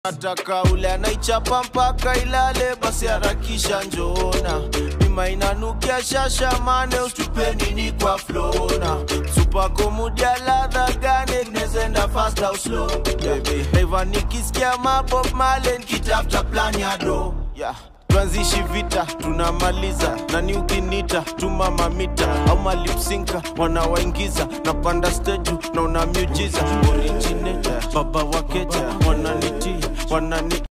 nataka ule anaichapa mpaka ilale basi harakisha njoona bima inanukia shashamane usitupeni ni kwa flona supako mudia ladha gane nezenda fast au slow baby Naiva nikisikia mabob malen kitafta plan ya do yeah tuanzishi vita tunamaliza nani ukinita tuma mamita au malipsinka wanawaingiza napanda steju na una miujiza originator baba wakeja wananitii wanani